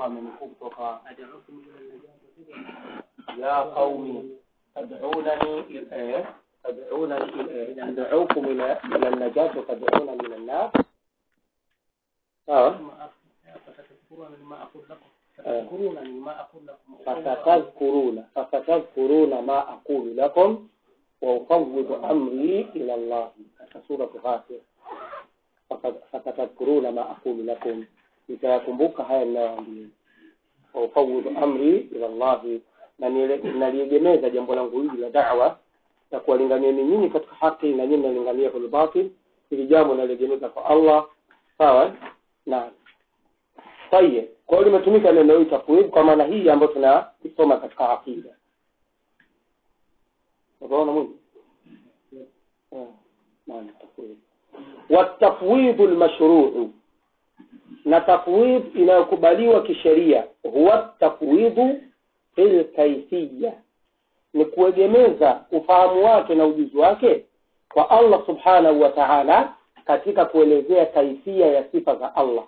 hapa amenukuu kutoka ya qaumi tad'unani eh, tad'unani eh, ad'ukum ila ila an-najati wa tad'una min an-nar sawa fasatadhkuruna fasatadhkuruna ma aqulu lakum wa ufawwidu amri ila Allah katika sura Ghafir fasatadhkuruna ma aqulu lakum nitayakumbuka haya ninayoambia wa ufawwidu amri ila Allah na naliegemeza jambo langu hili la da'wa na kuwalinganieni nyinyi katika haki na nyinyi mnalingania kwenye batil hili jambo naliegemeza kwa Allah sawa na tayeb kwa hiyo limetumika neno hili tafwid kwa maana hii ambayo tunasoma katika aqida unaona mwingi maana tafwid والتفويض المشروع na tafwid inayokubaliwa kisheria huwa tafwidhu fil kaifiyya ni kuegemeza ufahamu wake na ujuzi wake kwa Allah subhanahu wa ta'ala katika kuelezea kaifia ya sifa za Allah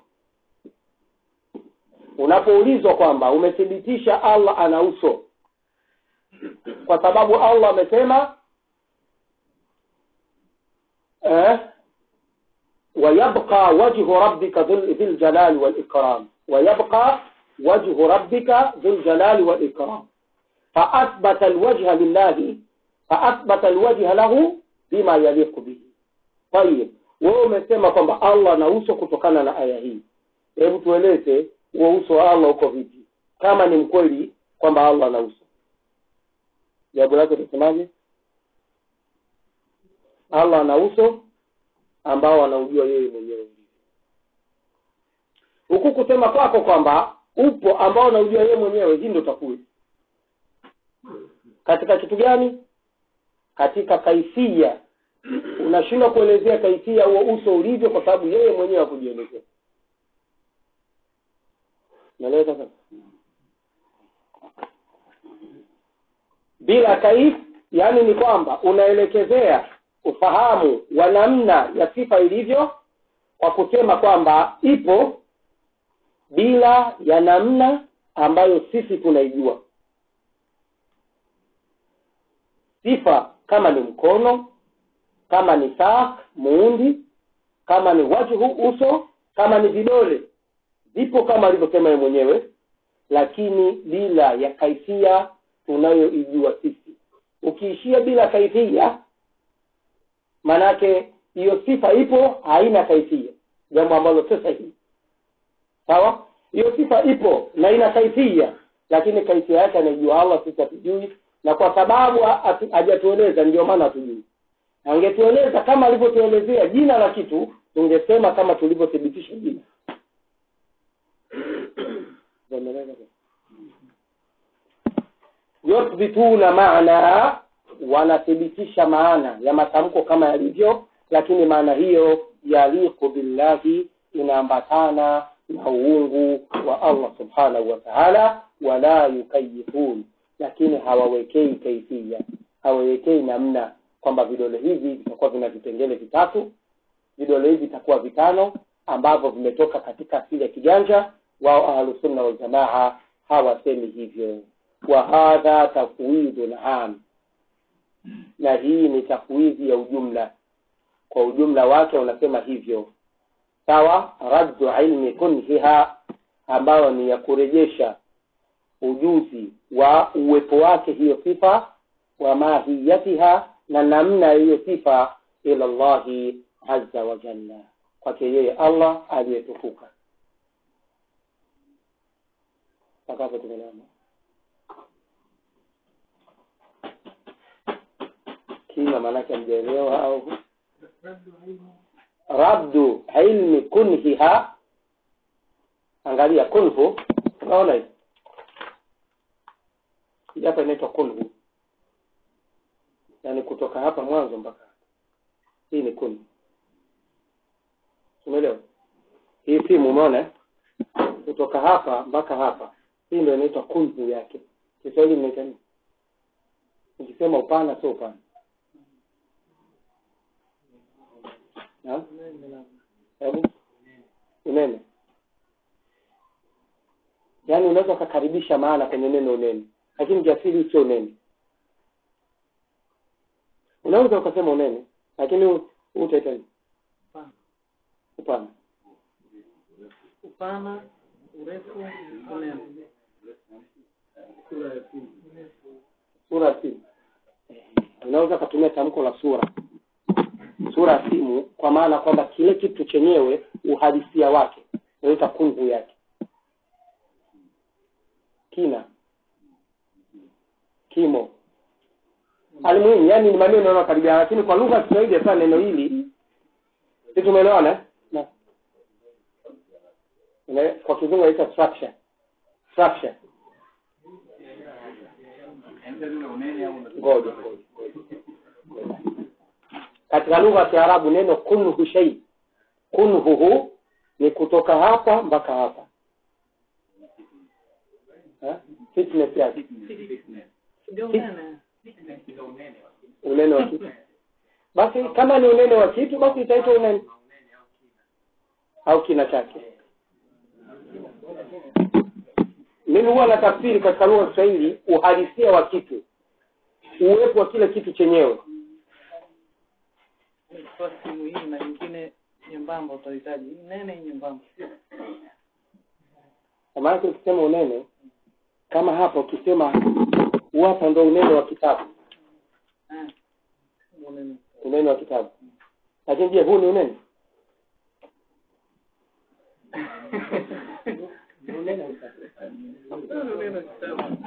unapoulizwa kwamba umethibitisha Allah ana uso kwa sababu Allah amesema eh ويبقى وجه ربك ذو الجلال والإكرام ويبقى وجه ربك ذو الجلال والإكرام فأثبت الوجه لله فأثبت الوجه له بما يليق به طيب wewe umesema kwamba Allah ana uso kutokana na aya hii hebu tueleze huo uso wa Allah uko vipi kama ni mkweli kwamba Allah ana uso jawabu lake tutasemaje Allah ana uso ambao anaujua yeye mwenyewe huku kusema kwako kwamba upo ambao anaujua yeye mwenyewe hii ndio takui katika kitu gani katika kaifia unashindwa kuelezea kaifia huo uso ulivyo kwa sababu yeye mwenyewe hakujielezea naeleza sasa bila kaif yani ni kwamba unaelekezea ufahamu wa namna ya sifa ilivyo kwa kusema kwamba ipo bila ya namna ambayo sisi tunaijua sifa kama ni mkono kama ni sak muundi kama ni wajhu uso kama ni vidole zipo kama alivyosema yeye mwenyewe lakini bila ya kaifia tunayoijua sisi ukiishia bila kaifia manake hiyo sifa ipo haina kaifia jambo ambalo sio sahihi sawa hiyo sifa ipo na ina kaifia lakini kaifia yake anaijua Allah sisi hatujui na kwa sababu hajatueleza ndio maana hatujui angetueleza kama alivyotuelezea jina la kitu tungesema kama tulivyothibitisha jina yuthbituna maana wanathibitisha maana ya matamko kama yalivyo lakini maana hiyo yaliku billahi inaambatana na uungu wa Allah subhanahu wa ta'ala wala yukayifun lakini hawawekei kaifia hawawekei namna kwamba vidole hivi vitakuwa vina vipengele vitatu vidole hivi vitakuwa vitano ambavyo vimetoka katika asili ya kiganja wao ahlusunna waljamaa hawasemi hivyo wa hadha tafwidun am na hii ni tafwidhi ya ujumla kwa ujumla wake unasema hivyo sawa raddu ilmi kunhiha ambayo ni ya kurejesha ujuzi wa uwepo wake hiyo sifa wa mahiyatiha na namna hiyo sifa ila llahi azza wa jalla kwake yeye allah aliyetukuka takapo tumeelewana kima maanake mjaelewa au rabdu ilmi kunhiha angalia kunhu unaona hivi hii hapa inaitwa kunhu yaani kutoka hapa mwanzo mpaka hii ni kunhu umeelewa hii simu umeona kutoka hapa mpaka hapa hii ndio inaitwa kunhu yake kiswahili mnaita nini ukisema upana sio upana hebu unene yaani unaweza ukakaribisha maana kwenye neno unene lakini kiasili sio unene unaweza ukasema unene lakini huu utaita nini? Upana. upana upana urefu unene sura ya simu unaweza ukatumia tamko la sura sura ya simu kwa maana kwamba kile kitu chenyewe uhalisia wake unaita kunhu yake kina kimo alimuhimu yani ni maneno yanayokaribiana lakini kwa lugha ya kiswahili hasa neno hili si tumeelewana eh? Na- Ina- kwa kizungu inaitwa structure structure ngoja ngoja ngoja. katika lugha ya kiarabu neno kunhu shei kunhuhu ni kutoka hapa mpaka hapa Eh? fitness yake ndio unene unene wa kitu basi kama ni unene wa kitu basi itaitwa unene au kina chake mimi huwa na tafsiri katika lugha ya kiswahili uhalisia wa kitu uwepo wa kile kitu chenyewe kwa simu hii na nyingine nyembamba utahitaji hii nene hii nyembamba kwa maana ukisema unene kama hapa ukisema huu hapa ndo unene wa kitabu eh unene unene wa kitabu lakini je huu ni unene Ni unene wa kitabu. unene kitabu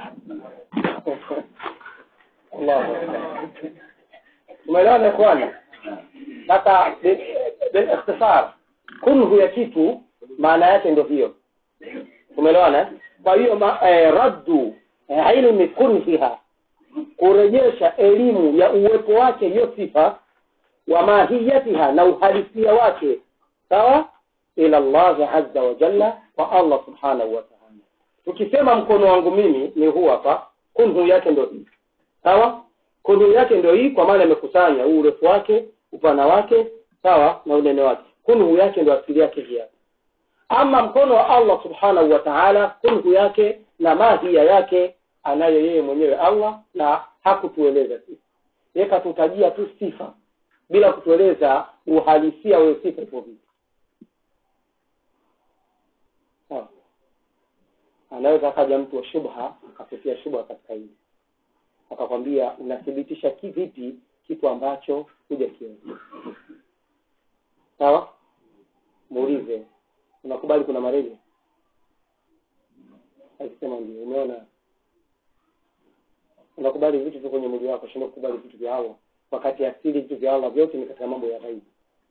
Allahu Akbar. umeelewana ikhwani sasa bi- bil ikhtisar kunhu ya kitu maana yake ndio hiyo umeelewana eh? kwa hiyo ma- eh, raddu eh, ilmi kunhiha kurejesha elimu ya uwepo wake hiyo sifa wa mahiyatiha na uhalisia wake sawa ila Allah azza wa jalla kwa Allah subhanahu wa ta'ala tukisema mkono wangu mimi ni huu hapa kunhu yake ndio hii sawa kunhu yake ndio hii kwa maana imekusanya huu urefu wake upana wake sawa na unene wake kunhu yake ndio asili yake hii hapa ama mkono wa Allah subhanahu wa ta'ala kunhu yake na mahia yake anayo yeye mwenyewe Allah na hakutueleza sisi yeye katutajia tu sifa bila kutueleza uhalisia wa sifa ipo vipi sawa anaweza akaja mtu wa shubha akakutia shubha katika hili akakwambia unathibitisha kivipi kitu ambacho hujakiona sawa muulize unakubali kuna malaria akisema ndio umeona unakubali vitu vyo kwenye mwili wako shinda kukubali vitu vya Allah wakati asili vitu vya Allah vyote ni katika mambo ya ghaibu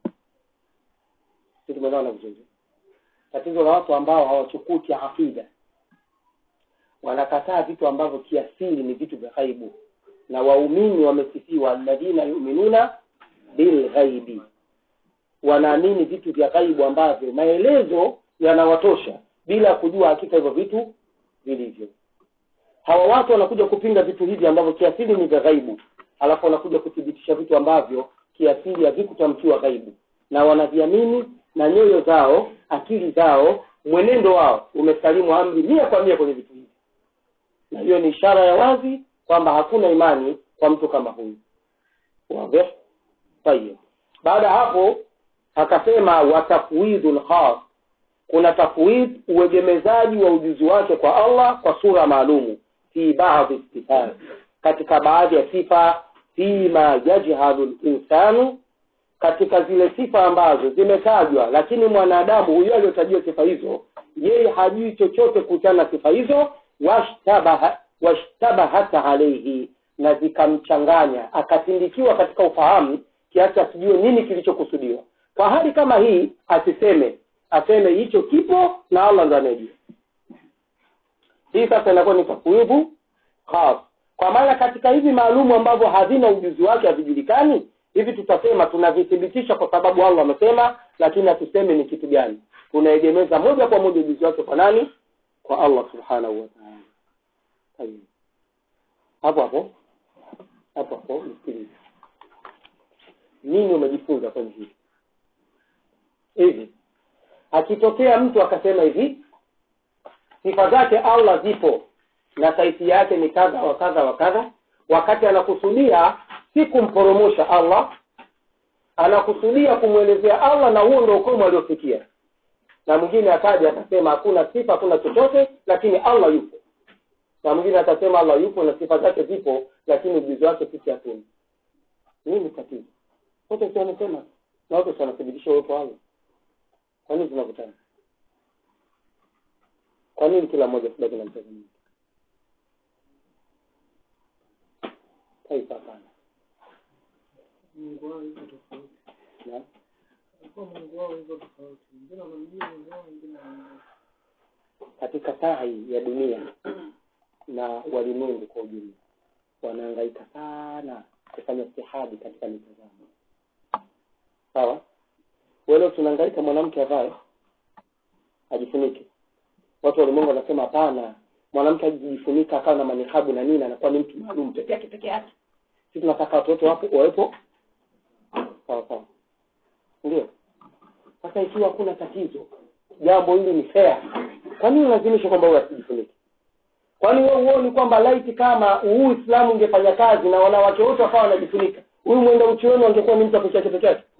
sisi tumeelewana vizuri tatizo la watu ambao hawachukui kiakida wanakataa vitu ambavyo kiasili ni vitu vya ghaibu na waumini wamesifiwa alladhina yuminuna bilghaibi wanaamini vitu vya ghaibu ambavyo maelezo yanawatosha bila kujua hakika hivyo vitu vilivyo hawa watu wanakuja kupinga vitu hivi ambavyo kiasili ni vya ghaibu alafu wanakuja kuthibitisha vitu ambavyo kiasili havikutamkiwa ghaibu na wanaviamini na nyoyo zao akili zao mwenendo wao umesalimu amri mia kwa mia kwenye vitu hivi na hiyo ni ishara ya wazi kwamba hakuna imani kwa mtu kama huyu wazi tayeb baada ya hapo akasema watafwidul khas kuna tafwid uegemezaji wa ujuzi wake kwa Allah kwa sura maalumu fi baadhi sifat katika baadhi ya sifa fima yajhalu linsanu katika zile sifa ambazo zimetajwa lakini mwanadamu huyo aliyotajia sifa hizo yeye hajui chochote kuhusiana na sifa hizo washtabaha washtabahata alaihi na zikamchanganya akatindikiwa katika ufahamu kiasi asijue nini kilichokusudiwa kwa hali kama hii asiseme aseme hicho kipo na Allah ndo anajua hii sasa inakuwa ni tafwidhu khas kwa maana katika hivi maalumu ambavyo havina ujuzi wake havijulikani hivi tutasema tunavithibitisha kwa sababu Allah amesema lakini hatuseme ni kitu gani tunaegemeza moja kwa moja ujuzi wake kwa nani kwa Allah subhanahu wa ta'ala Tayeb. hapo hapo hapo hapo msikilize nini umejifunza kwenye hili hivi akitokea mtu akasema hivi sifa zake allah zipo na saiti yake ni kadha wa kadha wa kadha wakati anakusudia si kumporomosha allah anakusudia kumwelezea allah na huo ndo ukomo aliofikia na mwingine akaja akasema hakuna sifa hakuna chochote lakini allah yupo na mwingine atasema allah yupo na sifa zake zipo lakini ujuzi wake sisi hatuna nini tatizo wote si wamesema na wote si wanathibitisha uwepo wa allah kwa nini tunakutana kwa nini kila mmoja kubaki na mtazamo taifa hapana Mungu wao yuko tofauti. Na- Kwa Mungu wao yuko tofauti. Wengine wanamjua Mungu wao, wengine hawamjui. katika sahi ya dunia na walimwengu kwa ujumla wanahangaika sana kufanya istihadi katika mitazamo sawa wele tunahangaika mwanamke avae ajifunike watu walimwengu wanasema hapana mwanamke ajifunika akawa na manikabu na nini anakuwa ni mtu maalum peke yake peke yake si tunataka watoto wapo wawepo sawa sawa ndio sasa ikiwa hakuna tatizo jambo hili ni fair kwa nini ulazimishe kwamba huyu asijifunike kwani wewe huoni kwamba laiti kama huu uislamu ungefanya kazi na wanawake wote wakawa wanajifunika huyu mwenda uchi wenu angekuwa ni mtu peke yake peke yake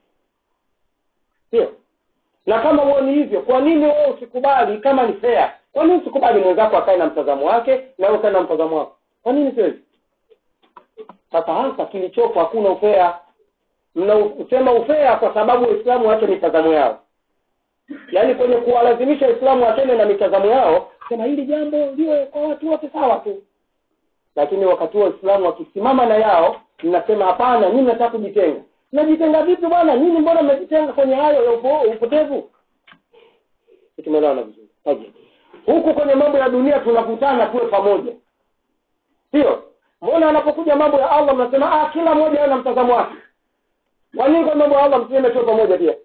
sio na kama huoni hivyo kwa nini wewe usikubali kama ni fair kwa nini usikubali mwenzako akae na mtazamo wake na wewe ukae na mtazamo wako kwa nini sio hivyo sasa hasa kilichopo hakuna ufea mnausema ufea kwa sababu waislamu wache mitazamo yao yaani kwenye kuwalazimisha waislamu watende na mitazamo yao sema hili jambo liwe kwa watu wote sawa tu lakini wakati huo waislamu wakisimama na yao mnasema hapana nyinyi mnataka kujitenga mnajitenga vipi bwana nyinyi mbona mmejitenga kwenye hayo ya upo, upotevu tumeelewana vizuri Taji. huku kwenye mambo ya dunia tunakutana tuwe pamoja sio mbona anapokuja mambo ya allah mnasema ah kila mmoja ana mtazamo wake kwa nini kwa mambo ya allah mseme tuwe pamoja pia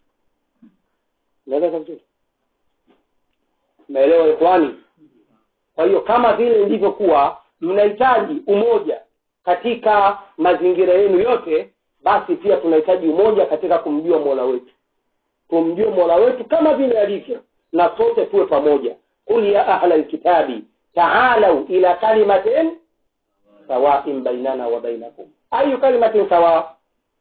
naeleza vizuri naelewa ikhwani kwa hiyo kama vile ilivyokuwa mnahitaji umoja katika mazingira yenu yote basi pia tunahitaji umoja katika kumjua mola wetu tumjue mola wetu kama vile alivyo na sote tuwe pamoja qul ya ahla lkitabi taalau ila kalimatin sawain bainana wa bainakum ayu kalimatin sawa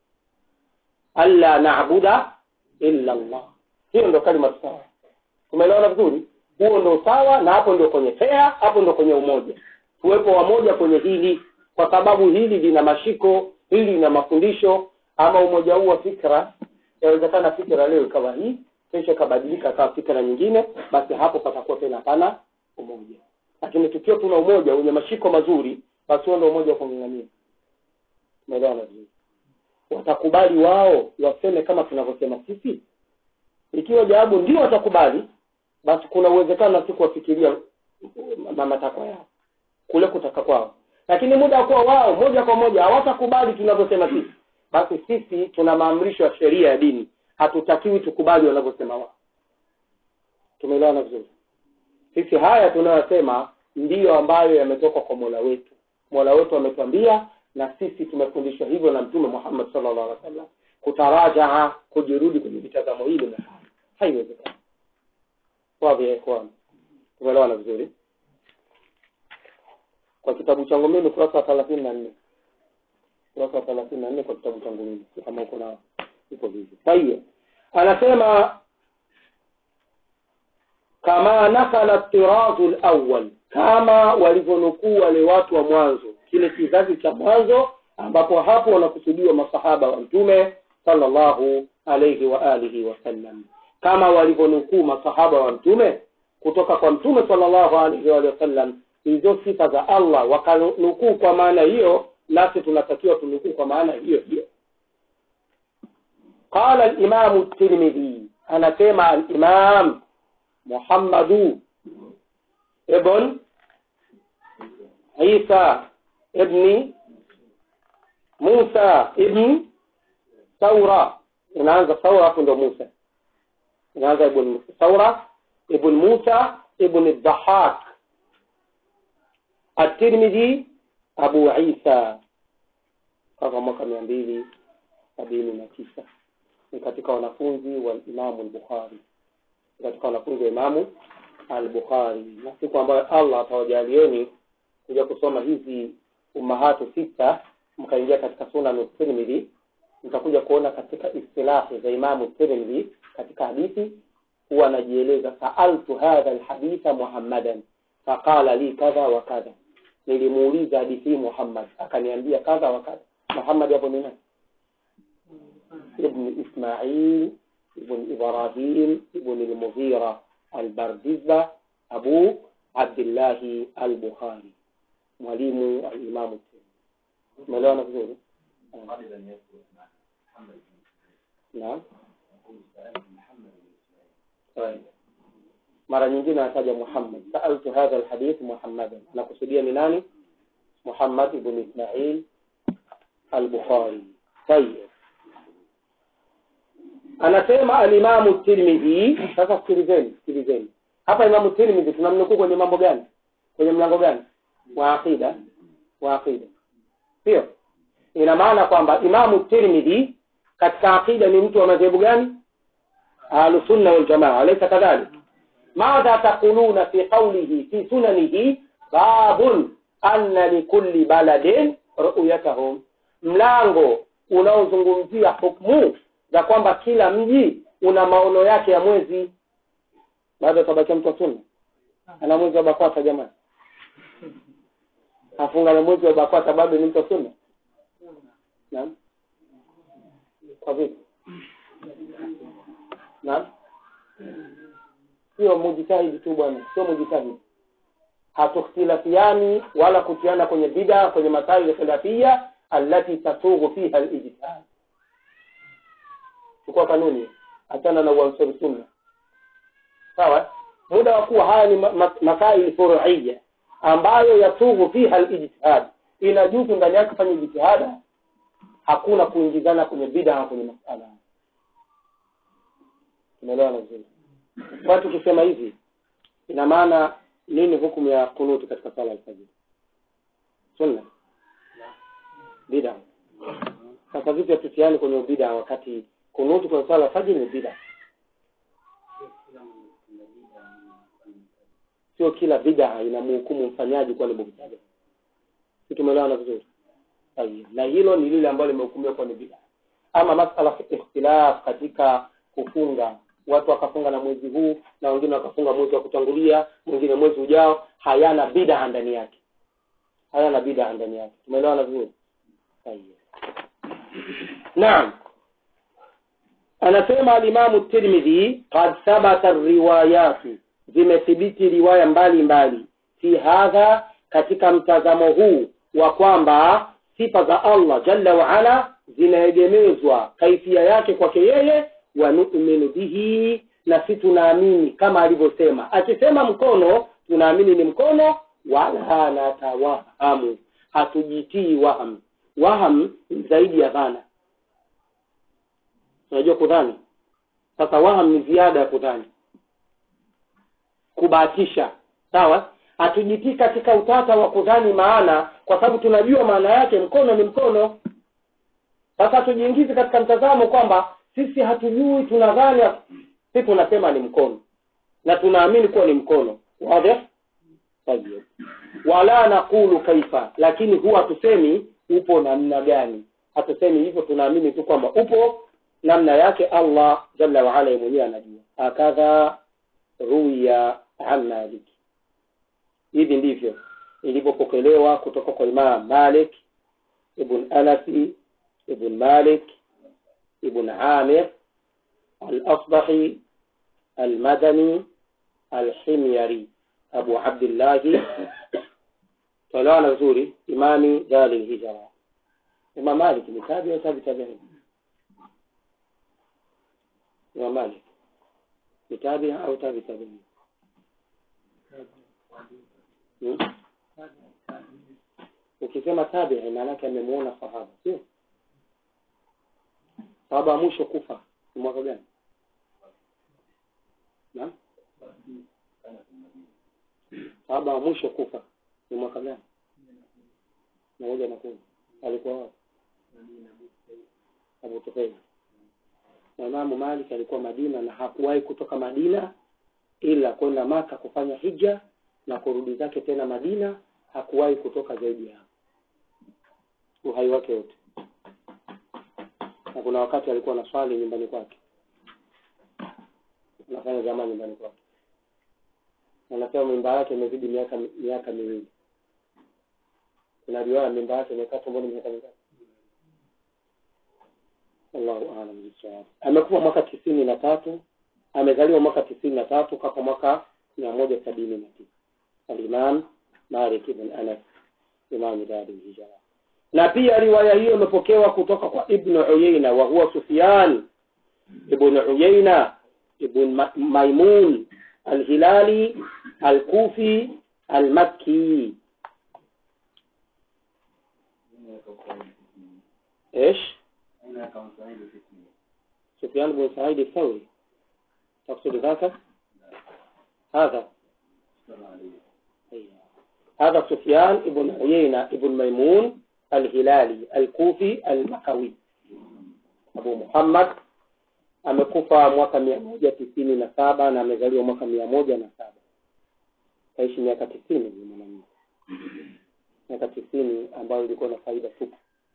alla nabuda illa llah hiyo ndo kalima sawa tumeelewana vizuri huo ndo sawa na hapo ndio kwenye fea hapo ndo kwenye umoja tuwepo wamoja kwenye hili kwa sababu hili lina mashiko hili lina mafundisho ama umoja huu wa fikra yawezekana fikra leo ikawa hii kesho ikabadilika kawa fikra nyingine basi hapo patakuwa tena hapana umoja lakini tukiwa tuna umoja wenye mashiko mazuri basi huo ndo umoja wa kung'ang'ania umeelewana vizuri watakubali wao waseme kama tunavyosema sisi ikiwa jawabu ndio watakubali basi kuna uwezekano na si kuwafikiria ma- matakwa yao kule kutaka kwao lakini muda wa kuwa wao moja kwa moja hawatakubali tunavyosema sisi basi sisi tuna maamrisho ya sheria ya dini hatutakiwi tukubali wanavyosema wao tumeelewana vizuri sisi haya tunayosema ndiyo ambayo yametoka kwa mola wetu mola wetu ametuambia na sisi tumefundishwa hivyo na mtume muhammad sallallahu alaihi wasallam kutarajaa kujirudi kwenye mitazamo hili na haya haiwezekani wadhi ya ikhwan tumeelewana vizuri kwa kitabu changu mimi ukurasa wa thelathini na nne ukurasa wa thelathini na nne kwa kitabu changu mimi Si kama uko na iko vivyo kwa hiyo anasema kama nakala tirazu lawal kama walivyonukuu wale watu wa mwanzo kile kizazi cha mwanzo ambapo hapo wanakusudiwa masahaba wa mtume sallallahu alayhi wa alihi wasallam kama walivyonukuu masahaba wa mtume kutoka kwa mtume sallallahu alayhi wa alihi wasallam hizo sifa za allah wakanukuu kwa maana hiyo nasi tunatakiwa tunukuu kwa maana hiyo hiyo qala alimamu tirmidhi anasema alimam muhammadu ibn isa ibni musa ibn saura inaanza saura hapo ndo musa inaanza ibn saura ibn musa ibn dhahak الترمذي أبو عيسى kaka mwaka mia mbili sabini na tisa ni katika wanafunzi wa imamu lbukhari katika wanafunzi wa imamu al-Bukhari na siku ambayo Allah atawajalieni kuja kusoma hizi umahatu sita mkaingia katika sunan Tirmidhi mtakuja kuona katika istilahi za Imamu Tirmidhi katika hadithi huwa anajieleza saaltu hadha alhaditha Muhammadan faqala li kadha wa kadha, nilimuuliza hadithi hii Muhammad akaniambia kadha wa kadha. Muhammad hapo ni nani? Ibn Ismail ibn Ibrahim ibn al-Mughira al-Bardizba Abu Abdillahi al-Bukhari, mwalimu al-Imamu Tirmidhi. Umeelewana vizuri? Naam. طيب. mara nyingine anataja Muhammad saaltu hadha alhadith Muhammadan anakusudia ni nani Muhammad ibn Ismail al-Bukhari tayeb anasema alimamu Tirmidhi sasa sikilizeni sikilizeni hapa imamu Tirmidhi tunamnukuu kwenye mambo gani kwenye mlango gani wa aqida wa aqida sio ina maana kwamba imamu Tirmidhi katika aqida ni mtu wa madhehebu gani ahlusunna waljamaa alaysa kadhalik madha taquluna fi qawlihi fi sunanihi babun anna likulli baladin ru'yatahum mlango unaozungumzia hukmu za kwamba kila mji una maono yake ya mwezi bado tabakia mtu wa sunna ana mwezi wa bakwata jamani afunga na mwezi wa bakwata bado ni mtu wa sunna naam kwa vipi naam sio mujitahidi tu bwana sio mujitahidi hatukhtilafiani wala kutiana kwenye bida kwenye masaili khilafia allati tasughu fiha alijtihad chukua kanuni achana na uansuri sunna sawa muda wa kuwa haya ni ma- ma- masaili furuia ambayo yasughu fiha alijtihad inajuzu ndani yake kufanya jitihada hakuna kuingizana kwenye bida kwenye masala tumeelewana vizuri kwa tukisema hivi ina maana nini hukumu ya kunuti katika sala ya alfajiri sunna bida sasa vipi hatutiani kwenye ubida wakati kunuti kwenye sala ya alfajiri ni bida sio kila bida inamhukumu mfanyaji kuwa ni mubtada si tumeelewana vizuri Sahihi. na hilo ni lile ambalo limehukumiwa kuwa ni bida ama masala ikhtilaf katika kufunga watu wakafunga na mwezi huu na wengine wakafunga mwezi wa kutangulia mwingine mwezi ujao hayana bid'a ndani yake hayana bid'a ndani yake tumeelewana vizuri Sahihi. naam anasema alimamu tirmidhi qad thabata riwayatu zimethibiti riwaya mbalimbali fi hadha katika mtazamo huu wa kwamba sifa za allah jalla waala zinaegemezwa kaifia yake kwake yeye wa nu'minu bihi na si tunaamini kama alivyosema akisema mkono tunaamini ni mkono wala natawahamu hatujitii waham waham ni zaidi ya dhana unajua kudhani sasa waham ni ziada ya kudhani kubahatisha sawa hatujitii katika utata wa kudhani maana kwa sababu tunajua maana yake mkono ni mkono sasa tujiingize katika mtazamo kwamba sisi hatujui tunadhani sisi tunasema ni mkono na tunaamini kuwa ni mkono wazi Tayyib. wala nakulu kaifa lakini huwa tusemi upo namna gani hatusemi hivyo tunaamini tu kwamba upo namna yake allah jalla waala mwenyewe anajua akadha ruya an malik hivi ndivyo ilivyopokelewa kutoka kwa imam malik ibn anasi ibn malik ibn amir al-asbahi al-madani al-himyari abu abdillahi tuelewana vizuri imami dali lhijra imam malik ni tabi au tabi tabiin imam malik ni tabi au tabi tabiin Hmm? ukisema tabii maana yake amemuona sahaba sio sahaba wa mwisho kufa ni mwaka gani naam sahaba wa mwisho kufa ni mwaka gani moja na kumi alikuwa wapi Abu Tufail na Imamu Malik alikuwa Madina na hakuwahi kutoka Madina ila kwenda maka kufanya hija na kurudi zake tena madina hakuwahi kutoka zaidi ya hapo uhai wake wote na kuna wakati alikuwa na swali nyumbani kwake anafanya jamaa nyumbani kwake anasema mimba yake imezidi miaka miaka miwili kuna riwaya mimba yake imekaa tumboni miaka mingapi Allahu aalam bisawab. Amekufa mwaka tisini na tatu, amezaliwa mwaka tisini na tatu, kafa mwaka mia moja sabini na tisa. Alimam Malik ibn Anas, imamu dari hijra. Na pia riwaya hiyo imepokewa kutoka kwa Ibn Uyayna wa huwa Sufyan ibn Uyayna ibn Ma- Maimun al-Hilali al-Kufi al-Makki. ايش؟ سفيان بن سعيد الثوري تقصد ذاك هذا أيوة. هذا سفيان بن عيينة بن ميمون الهلالي الكوفي المكوي أبو محمد amekufa mwaka mia moja tisini na saba na amezaliwa mwaka mia moja na saba kaishi miaka tisini huyu mwanamume miaka tisini ambayo ilikuwa na faida tupu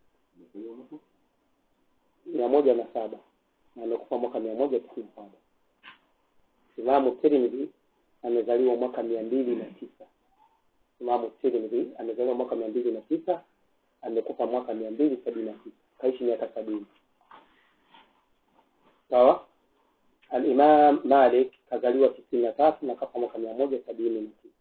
mia moja na saba na amekufa mwaka mia moja tisini na saba imamu tirmidhi amezaliwa mwaka mia mbili na tisa imamu tirmidhi amezaliwa mwaka mia mbili na tisa amekufa mwaka mia mbili sabini na tisa kaishi miaka sabini sawa alimam malik kazaliwa tisini na tatu na kafa mwaka mia moja sabini na tisa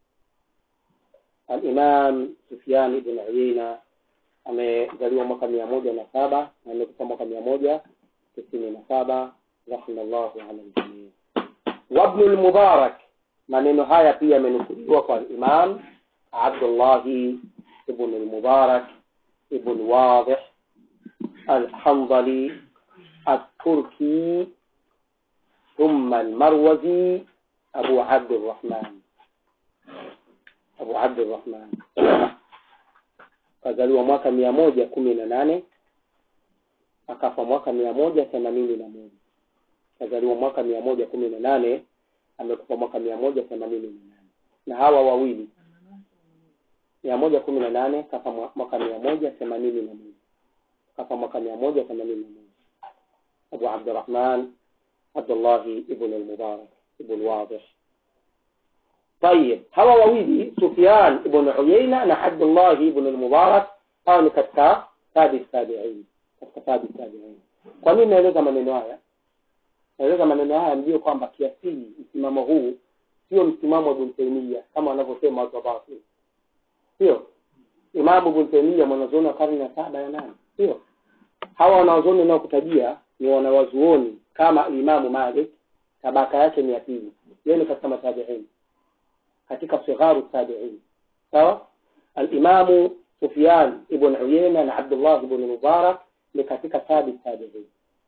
alimam sufian ibn uyaina amezaliwa mwaka mia moja na saba na amekufa mwaka mia moja tisini na saba rahimallahu ala ljamii wabnu lmubarak maneno haya pia yamenukuliwa kwa imam abdullahi ibn lmubarak ibn wadih alhandali التركي ثم المروزي أبو عبد الرحمن أبو عبد الرحمن kazaliwa mwaka mia moja kumi na nane akafa mwaka mia moja themanini na moja kazaliwa mwaka mia moja kumi na nane amekufa mwaka mia moja themanini na nane na hawa wawili mia moja kumi na nane kafa mwa- mwaka mia moja themanini na moja kafa mwaka mia moja themanini na moja أبو عبد الرحمن عبد الله ابن المبارك ابن واضح طيب هوا وويلي سفيان ابن عيينة na عبد الله ابن المبارك hao ni katika tabi tabiin katika tabi tabiin kwa nini naeleza maneno haya naeleza maneno haya mjue kwamba kiasili msimamo huu sio msimamo wa Ibn Taymiyyah kama wanavyosema watu wa batil sio imamu Ibn Taymiyyah mwanazuoni wa karne ya saba ya nane sio hawa wanawazuoni unaokutajia ni wanawazuoni kama Imamu Malik tabaka yake ni ya pili yeye ni katika matabiin katika sigharu tabiin sawa alimamu Sufyan ibn Uyayna na Abdullah ibn Mubarak ni katika tabi tabiin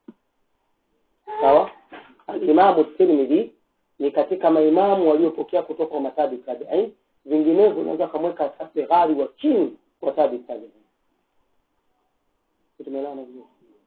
sawa alimamu Tirmidhi ni katika maimamu waliopokea kutoka kwa matabi tabiin vinginevyo unaweza kumweka katika sighari wa chini wa tabi tabiin tumeelewana vizuri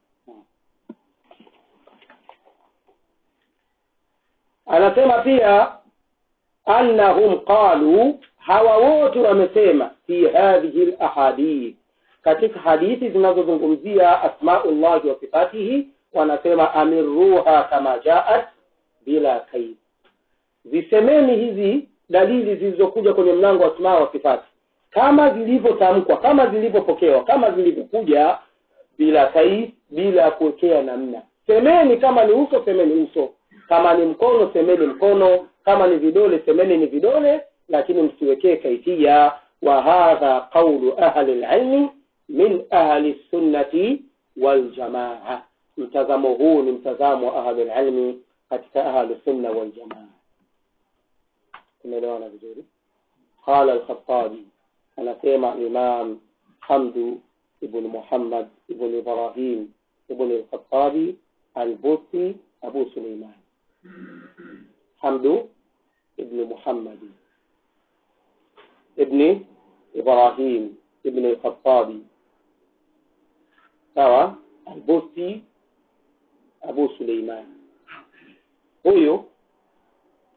anasema pia annahum qalu hawa wote wamesema fi hadhihi lahadith katika hadithi zinazozungumzia asmaullahi wa sifatihi wanasema amiruha kama jaat bila kaid zisemeni hizi dalili zilizokuja kwenye mlango wa asmaa wa sifati kama zilivyotamkwa kama zilivyopokewa kama zilivyokuja bila kaid bila kuwekea namna semeni kama ni uso semeni uso kama ni mkono semeni mkono kama ni vidole semeni ni vidole lakini msiwekee kaifia wa hadha qaulu ahli lilmi min ahli sunnati waljamaa mtazamo huu ni mtazamo wa ahli lilmi katika ahli sunna waljamaa tumeelewana vizuri qala alkhatabi anasema imam hamdu ibn muhammad ibn ibrahim ibn alkhatabi albusi abu suleiman حمد ابن محمد ابن إبراهيم ابن الخطاب sawa albusi abu suleiman huyu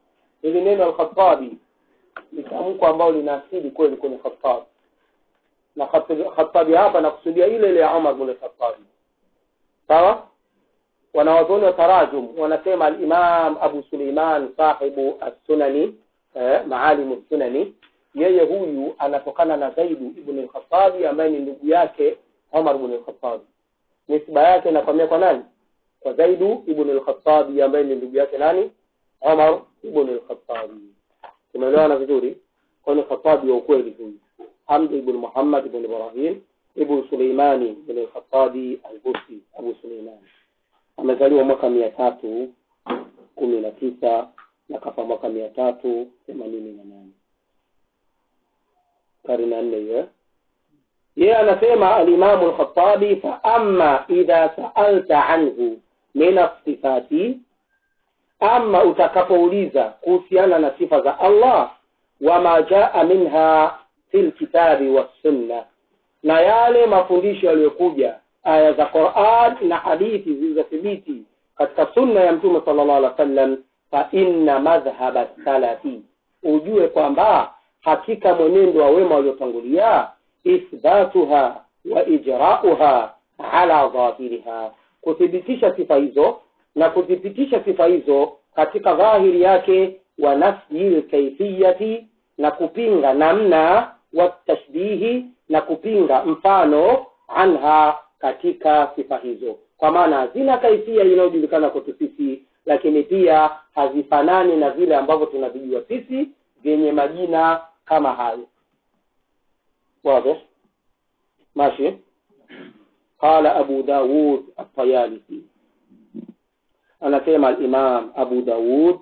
hili neno al-Khattabi ni tamko ambalo lina asili kweli kwenye Khattabi na Khattabi hapa nakusudia ile ile ya Umar bin Khattabi sawa wanawazuoni wa tarajum wanasema al-Imam Abu Suleiman sahibu as-Sunani eh, maalimu sunani yeye huyu anatokana na Zaidu ibn al-Khattabi ambaye ni ndugu yake Umar ibn al-Khattabi nisba yake inakwamia kwa nani kwa Zaidu ibn al-Khattabi ambaye ni ndugu yake nani Umar ibn al-Khattabi tumeelewana vizuri kwa ni Khattabi wa ukweli huyu Hamd ibn Muhammad ibn Ibrahim ibn Suleimani ibn al-Khattabi al-Busti Abu Suleiman amezaliwa mwaka mia tatu kumi na tisa na kafa mwaka mia tatu themanini na nane karne ya nne hiyo yeye anasema alimamu lkhatabi fa ama idha saalta anhu min asifati ama utakapouliza kuhusiana na sifa za allah wama jaa minha fi lkitabi wassunna na yale mafundisho yaliyokuja aya za quran na hadithi zilizothibiti katika sunna ya mtume sala llahu alih wa sallam fa inna madhhaba salafi ujue kwamba hakika mwenendo wa wema waliotangulia ithbatuha wa ijrauha ala dhahiriha kuthibitisha sifa hizo na kuthibitisha sifa hizo katika dhahiri yake wa nafyi lkaifiyati na kupinga namna watashbihi na kupinga mfano anha katika sifa hizo kwa maana hazina kaifia inayojulikana kwetu sisi lakini pia hazifanani na vile ambavyo tunavijua sisi vyenye majina kama hayo واضح ماشي قال أبو داود الطيالسي أنا كما الإمام أبو داود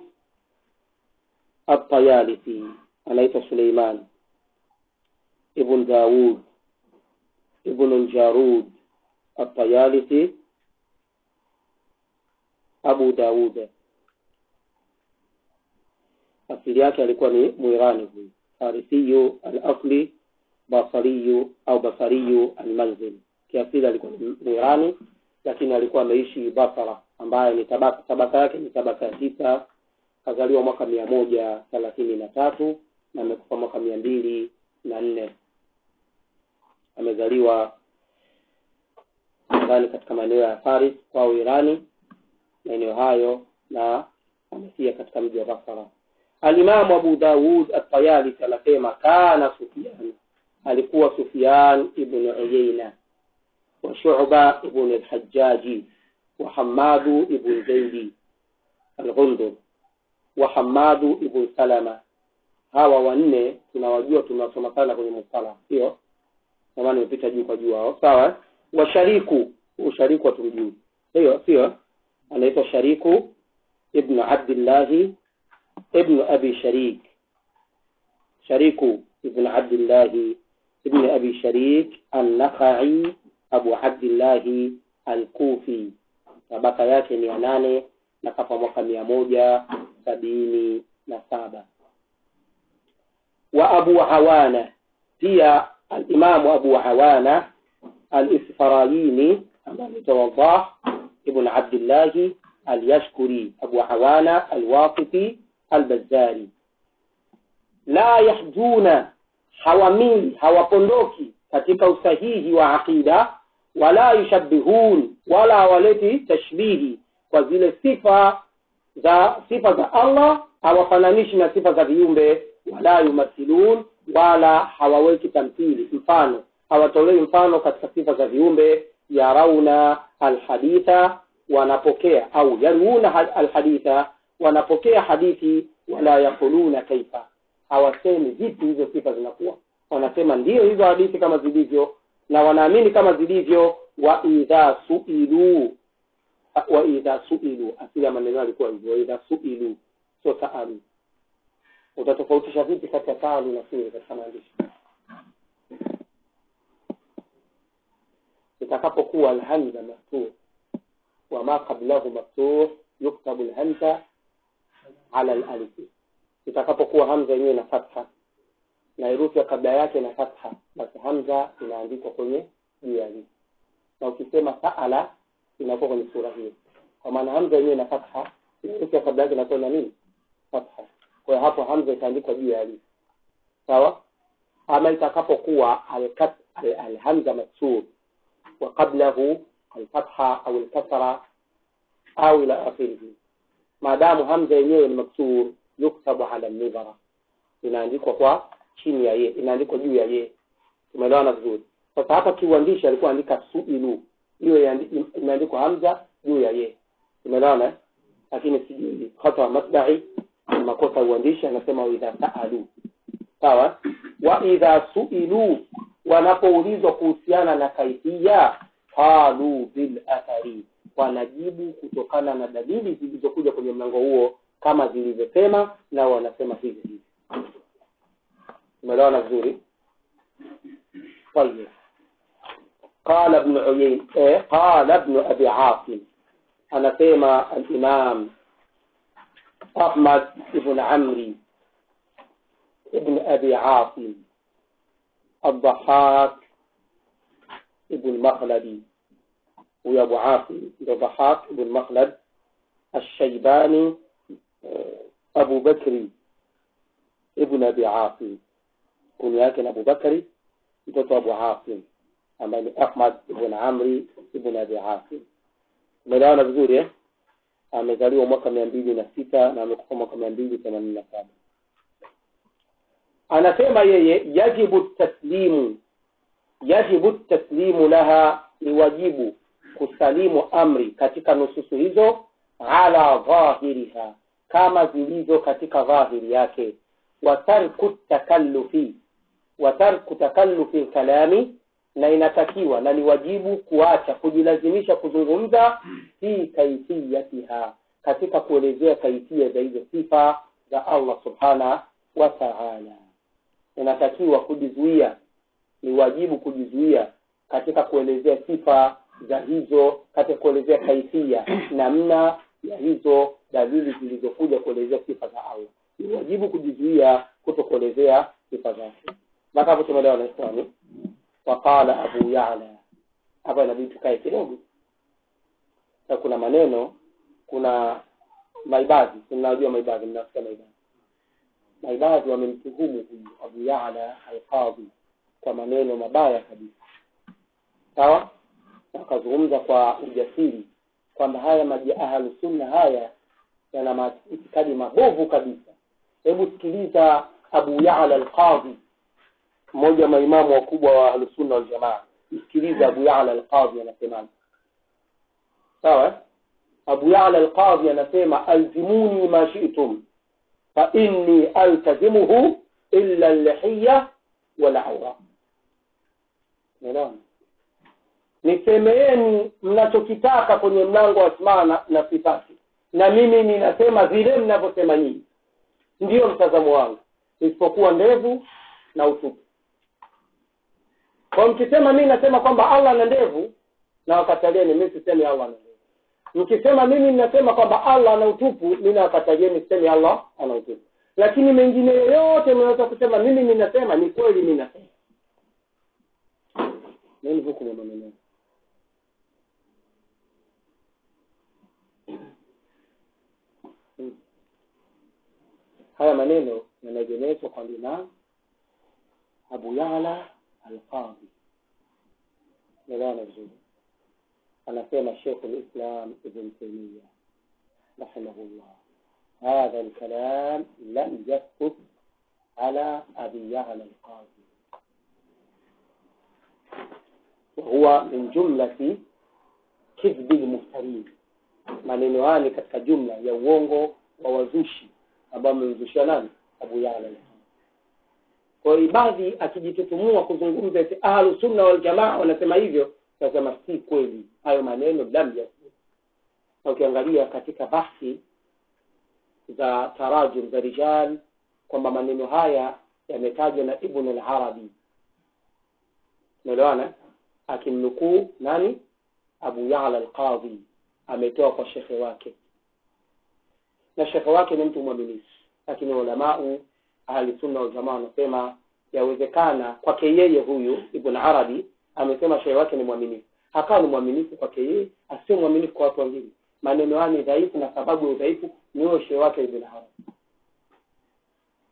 الطيالسي أليس سليمان ابن داود ابن الجارود الطيالسي أبو داود asili yake alikuwa ni mwirani huyu farisiyu al-asli basariyu au basariyu almanzil kiasili alikuwa ni mwirani lakini alikuwa ameishi basara ambaye ni tabaka tabaka yake ni tabaka ya tisa kazaliwa mwaka mia moja thelathini na tatu na amekufa mwaka mia mbili na nne amezaliwa nadhani katika maeneo ya Paris kwao Irani maeneo hayo na amefia katika mji wa Basra Alimamu Abu Dawud At-Tayalisi anasema kana Sufyan, alikuwa Sufyan ibn Uyayna wa Shu'ba ibn al-Hajjaji wa Hammadu ibn Zaidi al-Ghundur wa Hammadu ibn Salama. Hawa wanne tunawajua, tunasoma sana kwenye mustalah, sio kama nimepita juu kwa juu hao, sawa. Wa Shariku, ushariku hatumjui, hiyo sio, anaitwa Shariku ibn Abdillahi ابن أبي شريك شريك ابن عبد الله ابن أبي شريك النخعي أبو عبد الله الكوفي tabaka yake mia nane na kafa mwaka mia moja sabini na saba wa abu awana pia alimamu abu awana alisfarayini ambaye anaitwa wadah ibn abdillahi alyashkuri abu awana alwasiti albazari la yahjuna hawamili hawapondoki katika usahihi wa aqida wala yushabbihun wala hawaleti tashbihi kwa zile sifa za sifa za Allah hawafananishi na sifa za viumbe wala yumathilun wala hawaweki tamthili mfano hawatolei mfano katika sifa za viumbe yarauna alhaditha wanapokea au yaruna alhaditha wanapokea hadithi wala yakuluna kaifa hawasemi vipi hizo sifa zinakuwa wanasema ndiyo hizo hadithi kama zilivyo na wanaamini kama zilivyo wa idha suilu wa idha suilu asili ya maneno alikuwa hivyo wa idha suilu sio saalu utatofautisha vipi kati ya saalu na suilu katika maandishi itakapokuwa alhamza maftuh wa ma qablahu maftuh yuktabu alhamza ala alif itakapokuwa hamza yenyewe na fatha na herufi ya kabla yake na fatha basi hamza inaandikwa kwenye juu ya alif na ukisema saala inakuwa kwenye sura hiyo kwa maana hamza yenyewe na fatha na herufi ya kabla yake inakuwa na nini fatha kwa kwa hiyo hapo hamza itaandikwa juu ya alif sawa ama itakapokuwa alhamza al, al alhamza maksur wa qablahu alfatha au alkasra au ila akhirihi maadamu hamza yenyewe ni maksur yuktabu ala nidhara inaandikwa kwa chini ya ye inaandikwa juu ya ye tumeelewana vizuri sasa hapa kiuandishi alikuwa andika suilu hiyo imeandikwa hamza juu ya ye tumeelewana eh? lakini sijui hata masdai makosa ya uandishi anasema idha saalu sawa wa idha suilu wanapoulizwa kuhusiana na kaifia qalu bil athari wanajibu kutokana na dalili zilizokuja kwenye mlango huo kama zilivyosema na wanasema hivi hivi umeelewana vizuri طيب قال ابن عيين إيه؟ قال ابن ابي عاصم انا سيما الامام احمد بن عمري ابن ابي عاصم الضحاك ابن مخلدي ويا ابو عاصم الضحاك ابن مخلد الشيباني ابو بكر ابن ابي عاصم كن yake Abu Bakari mtoto Abu Asim ambaye ni Ahmad ibn Amri ibn Abi Asim umeelewana vizuri eh amezaliwa mwaka mia mbili na sita na amekufa mwaka mia mbili themanini na saba anasema yeye yajibu taslimu yajibu taslimu laha ni wajibu kusalimu amri katika nususu hizo ala dhahiriha kama zilivyo katika dhahiri yake watarku takallufi watarku takallufi kalami na inatakiwa na ni wajibu kuacha kujilazimisha kuzungumza fi kaifiyatiha katika kuelezea kaifia za hizo sifa za Allah subhana wa ta'ala inatakiwa kujizuia ni wajibu kujizuia katika kuelezea sifa za hizo katika kuelezea kaifia namna ya hizo dalili zilizokuja kuelezea sifa za Allah ni wajibu kujizuia kuto kuelezea sifa zake mpaka hapo tumeelewa na ikhwani waqala abu ya'la hapa inabidi tukae kidogo na kuna maneno kuna maibadhi tunajua maibadhi mnasikia maibadhi maibadhi wamemtuhumu huyu abu ya'la alqadhi kwa maneno mabaya kabisa sawa akazungumza kwa ujasiri kwamba haya maji ahlu sunna haya yana maitikadi mabovu kabisa hebu sikiliza abu ya'la alqadhi mmoja wa maimamu wakubwa wa ahlusunna waljamaa msikiliza abu ya'la alqadhi anasemaje sawa abu ya'la alqadhi anasema alzimuni ma shi'tum fa inni altazimuhu illa al-lihiyya wal awra nisemeeni mnachokitaka kwenye mlango wa asmaa na, na sifati na mimi ninasema vile mnavyosema nyinyi ndiyo mtazamo wangu isipokuwa ndevu na utupu kwa mkisema mimi nasema kwamba Allah ana ndevu na wakatalieni mimi sisemi Allah ana ndevu mkisema mimi ninasema kwamba Allah ana utupu mimi nawakatalieni sisemi Allah ana utupu lakini mengine yoyote mnaweza kusema mimi ninasema ni kweli mimi nasema nini hukumu ya maneno haya maneno yanaegemezwa kwa Imam Abu Ya'la Al-Qadhi. Naelewana vizuri. Anasema Sheikh al-Islam Ibn Taymiyyah rahimahullah. هذا الكلام لم يثبت على أبي يعلى القاضي وهو من جملة كذب المفترين maneno haya ni katika jumla ya uongo wa wazushi ambao amemzushia nani Abu Ya'la kwa hiyo ibadhi akijitutumua kuzungumza eti ahlu sunna wal jamaa wanasema hivyo nasema si kweli hayo maneno lam yathbut na ukiangalia katika bahthi za tarajum za rijal kwamba maneno haya yametajwa na Ibn al-Arabi umeelewana akimnukuu nani Abu Ya'la al-Qadhi ametoa kwa shekhe wake na shekhe wake ni mtu mwaminifu lakini ulamau ahli sunna wal jamaa wanasema yawezekana kwake yeye huyu Ibn Arabi amesema shehe wake ni mwaminifu hakawa ni mwaminifu kwake yeye asio mwaminifu kwa watu wengine maneno haya ni dhaifu na sababu ya udhaifu ni huyo shehe wake Ibn Arabi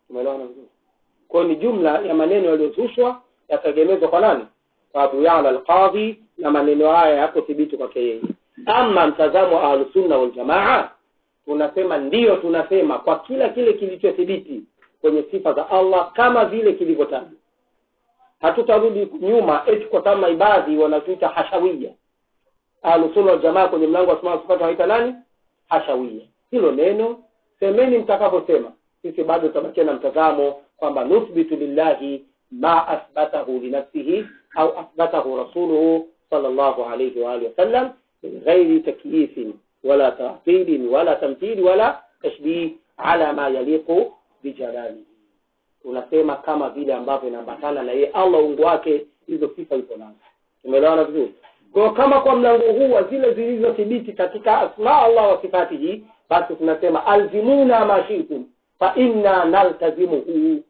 umeelewana vizuri kwa hiyo ni jumla ya maneno yaliyozushwa yakaegemezwa kwa nani kwa abu yala alqadhi na maneno haya yako thibiti kwake yeye ama mtazamo wa ahlusunna waljamaa tunasema ndiyo tunasema kwa kila kile kilichothibiti kwenye sifa za allah kama vile kilivyotajwa hatutarudi nyuma eti kwa sababu maibadhi wanatuita hashawia ahlusunna waljamaa kwenye mlango wa asmaa sifati wanaita nani hashawia hilo neno semeni mtakavyosema sisi bado tutabakia na mtazamo kwamba nuthbitu lillahi ma athbatahu linafsihi au athbatahu rasuluhu sallallahu alayhi wa alihi wasallam min ghairi takyifin wala ta'tilin wala tamthili wala tashbih ala ma yaliqu bijalalihi tunasema kama vile ambavyo inaambatana na yeye allah ungu wake hizo sifa ipo nazo tumeelewana vizuri kwa kama kwa mlango huu wa zile zilizothibiti katika asma allah wa sifatihi basi tunasema alzimuna ma shitum fa inna naltazimuhu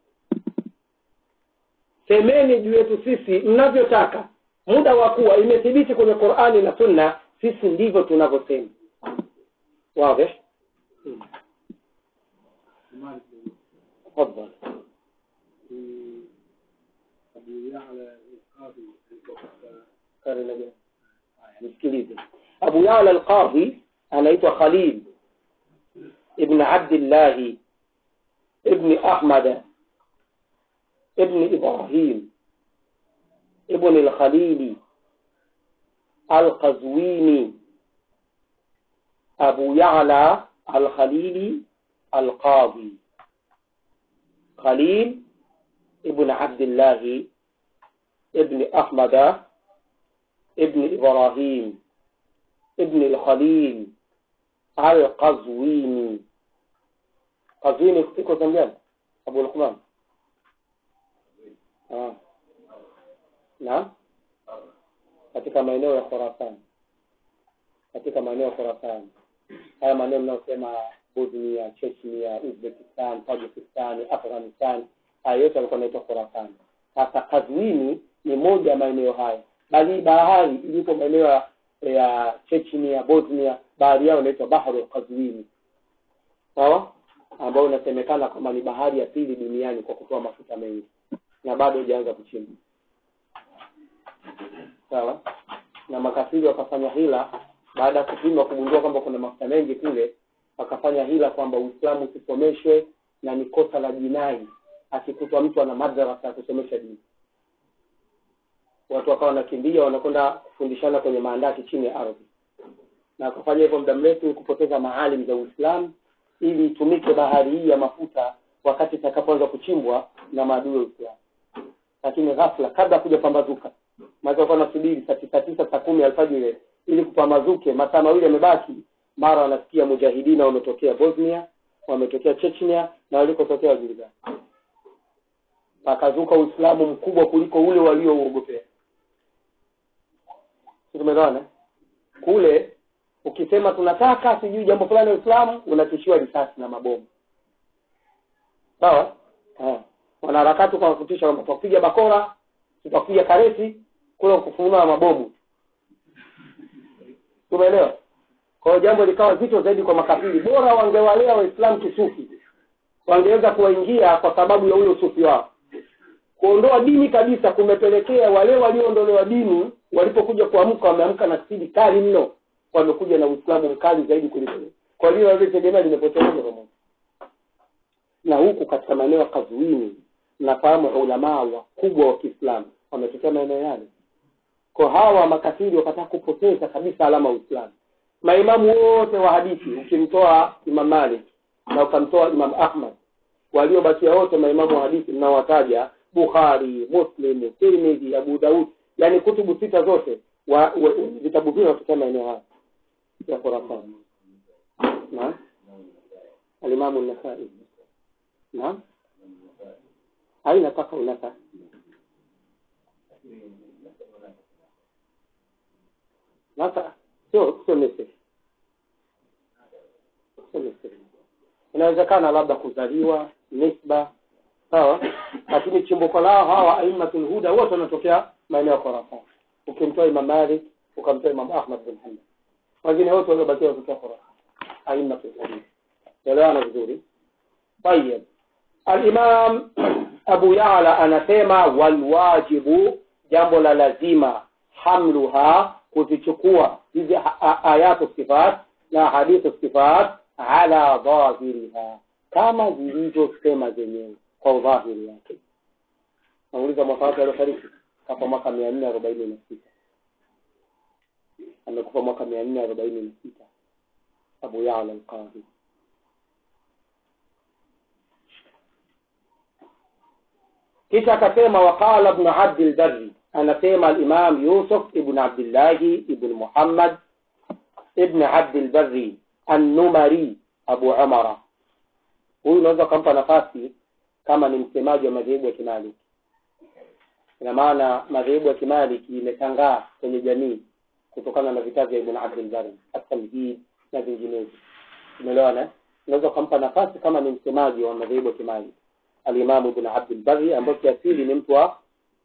semeni juu yetu sisi mnavyotaka muda wa kuwa imethibiti kwenye qurani na sunna sisi ndivyo tunavyosema wazi tafadhali nisikilize abu yala alqadhi anaitwa khalil ibn abdillahi ibni ahmada ibni ibrahim ibn alkhalili alqazwini abu yala alkhalili alqadhi khalil ibn abdillahi ibni ahmada ابن إبراهيم ابن الخليل القزويني قزويني iko Tanzania Abu Luqman ah na katika maeneo ya Khurasan katika maeneo ya Khurasan haya maeneo mnayosema Bosnia, Chechnya, Uzbekistan, Tajikistan, Afghanistan haya yote yalikuwa yanaitwa Khurasan. Sasa Kazwini ni moja ya maeneo haya bali bahari ilipo maeneo ya Chechnya, Bosnia, bahari yao inaitwa Bahru Kazwini, sawa, ambayo inasemekana kwamba ni bahari ya pili duniani kwa kutoa mafuta mengi na bado haijaanza kuchimba, sawa. Na makafiri wakafanya hila baada ya kupima kugundua kwamba kuna mafuta mengi kule, wakafanya hila kwamba Uislamu usisomeshwe na ni kosa la jinai akikutwa mtu ana madrasa ya kusomesha dini watu wakawa wanakimbia wanakwenda kufundishana kwenye maandaki chini ya ardhi na akafanya hivyo muda mrefu kupoteza maalim za uislamu ili itumike bahari hii ya mafuta wakati itakapoanza kuchimbwa na maadui wa uislamu lakini ghafla kabla kuja pambazuka maana wakawa nasubiri saa tisa tisa saa kumi alfajiri ili kupambazuke masaa mawili yamebaki mara wanasikia mujahidina wametokea bosnia wametokea chechnya na walikotokea wajulikani pakazuka uislamu mkubwa kuliko ule waliouogopea tumeelewana kule ukisema tunataka sijui jambo fulani uislamu unatishiwa risasi na mabomu sawa wanaharakati wakakutisha kwamba tutakupiga bakora tutakupiga kareti kule kufunua mabomu tumeelewa kwa hiyo jambo likawa zito zaidi kwa makafiri bora wangewalea waislamu kisufi wangeweza kuwaingia kwa sababu ya ule usufi wao kuondoa dini kabisa kumepelekea wale walioondolewa dini walipokuja kuamka wameamka na spidi kali mno wamekuja na uislamu mkali zaidi kuliko kwa hiyo walitegemea limepotea moja kwa moja na huku katika maeneo ya kazuini nafahamu ulamaa wakubwa wa kiislamu wametokea maeneo yale kwa hawa makafiri wakataka kupoteza kabisa alama ya uislamu maimamu wote wa hadithi ukimtoa imam malik na ukamtoa imam ahmad waliobakia wote maimamu wa hadithi mnaowataja bukhari muslim tirmidhi abu daud yani kutubu sita zote wa, wa, vitabu vile wanatokea maeneo haya ya khurasan naam alimamu nasai naam haina paka unasa nasa sio sio misri sio misri inawezekana labda kuzaliwa nisba sawa lakini chimbuko lao hawa aimatul huda wote wanatokea maeneo ya Khurasan ukimtoa Imam Malik ukamtoa Imam Ahmad bin Hanbal wengine wote waliobakia wanatokea Khurasan aimatul hadith elewana vizuri tayeb alimam abu yala anasema walwajibu jambo la lazima hamluha kuzichukua hizi a- a- ayatu sifat na hadithu sifat ala dhahiriha kama zilivyosema zenyewe kwa udhahiri wake nauliza mwaka wake aliofariki kafa mwaka mia nne arobaini na sita amekufa mwaka mia nne arobaini na sita abu yala alqadhi kisha akasema waqala ibnu abdi lbari anasema alimam yusuf ibn abdillahi ibn muhammad ibn abdi lbari annumari abu umara huyu unaweza ukampa nafasi kama ni msemaji wa madhehebu ya kimaliki ina maana madhehebu ya kimaliki imetangaa kwenye jamii kutokana na vitabu vya ibn abdulbari atamhid na vinginevyo umeelewana eh? unaweza ukampa nafasi kama ni msemaji wa madhehebu ya kimaliki alimamu ibn abdulbari ambayo kiasili ni mtu wa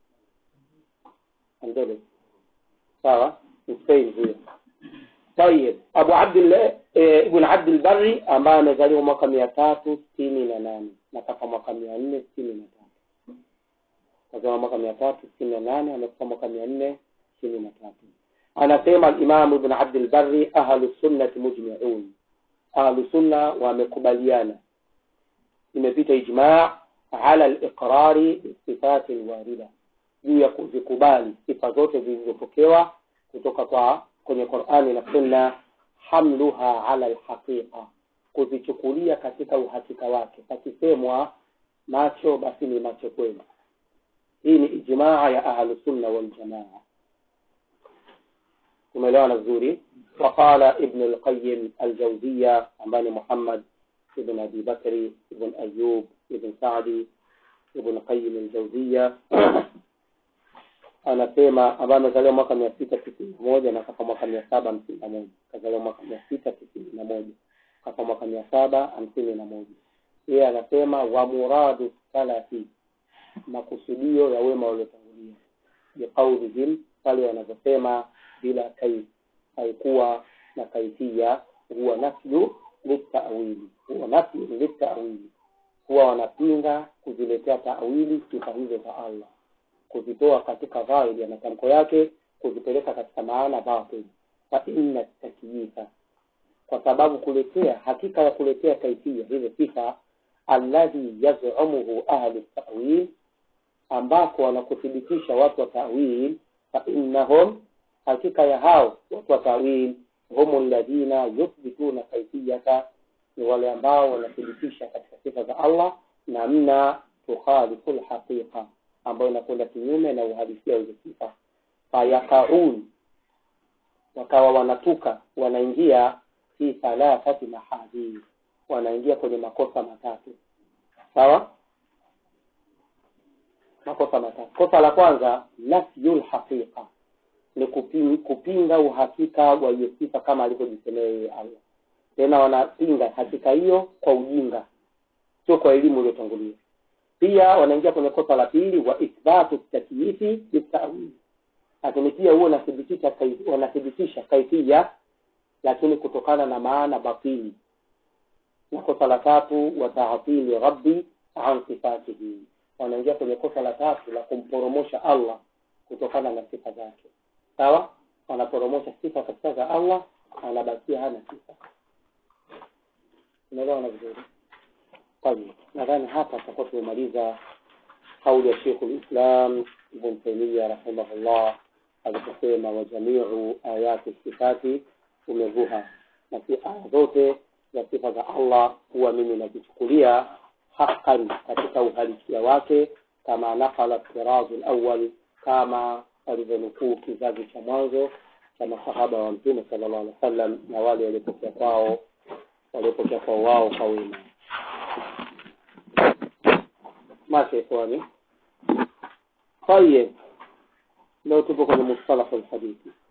andele sawa ni spain huyo طيب abu abdillah eh, ibn abdulbari ambaye amezaliwa mwaka mia tatu sitini na nane na kafa mwaka mia nne sitini na tatu kazaliwa mwaka mia tatu sitini na nane amekufa mwaka mia nne sitini na tatu anasema alimamu ibn abdulbari ahlu sunnati mujmiun ahlu sunna wamekubaliana imepita ijmaa ala liqrari bisifati lwarida juu ya kuzikubali sifa zote zilizopokewa kutoka kwa kwenye qurani na sunna hamluha ala lhaqiqa kuzichukulia katika uhakika wake pakisemwa macho basi ni macho kweli hii ni ijmaa ya ahlusunna waljamaa tumeelewana vizuri waqala ibnu lqayim aljauziya ambaye ni muhammad ibn abi bakri ibn ayub ibn sadi ibn qayim aljauziya anasema ambaye amezaliwa mwaka mia sita tisini na moja na kafa mwaka mia saba hamsini na moja kazaliwa mwaka mia sita tisini na moja kafa mwaka mia saba hamsini na moja yeye anasema wa muradu salafi makusudio ya wema waliotangulia biqaulihim pale wanavyosema bila kaif haikuwa na kaifia huwa nafyu litawili huwa nafyu litawili huwa wanapinga kuziletea tawili sifa hizo za allah kuzitoa katika dhahiri ya matamko yake kuzipeleka katika maana batil fa inna takyifa kwa sababu kuletea hakika ya kuletea kaifia hizo sifa alladhi yazumuhu ahlu tawil ambako wanakuthibitisha watu wa tawil fa innahum hakika ya hao watu wa tawil hum ladhina yuthbituna kaifiyata ni wale ambao wanathibitisha katika sifa za allah namna tukhalifu lhaqiqa ambayo inakwenda kinyume na uhalisia hizo sifa fayakaun wakawa wanatuka wanaingia fi thalathati mahadhir wanaingia kwenye makosa matatu sawa makosa matatu kosa la kwanza nafyu lhaqiqa ni kupinga, kupinga uhakika wa hiyo sifa kama alivyojisemea yeye allah tena wanapinga hakika hiyo kwa ujinga sio kwa elimu iliyotangulia pia wanaingia kwenye kosa la pili wa ithbatu takyifi bitawili lakini pia huo wanathibitisha kai- wanathibitisha kaifia lakini kutokana na maana batili na kosa la tatu wa taatili rabbi an sifatihi wanaingia kwenye kosa la tatu la kumporomosha allah kutokana na sifa zake sawa wanaporomosha sifa kabisa za allah anabakia hana sifa unaelewana vizuri طيب nadhani hapa tutakuwa tumemaliza kauli ya shekhu lislam ibn taimia rahimahullah aliposema wa jamiu ayati sifati umevuha na si aya zote za sifa za allah huwa mimi nazichukulia haqan katika uhalisia wake kama nakala tirazu lawal kama alivyonukuu kizazi cha mwanzo cha masahaba wa mtume sala llahu alih wa sallam na wale waliopokea kwao waliopokea kwao wao kwa wema ماشي يا اخواني طيب لو تبقى من مصطلح الحديث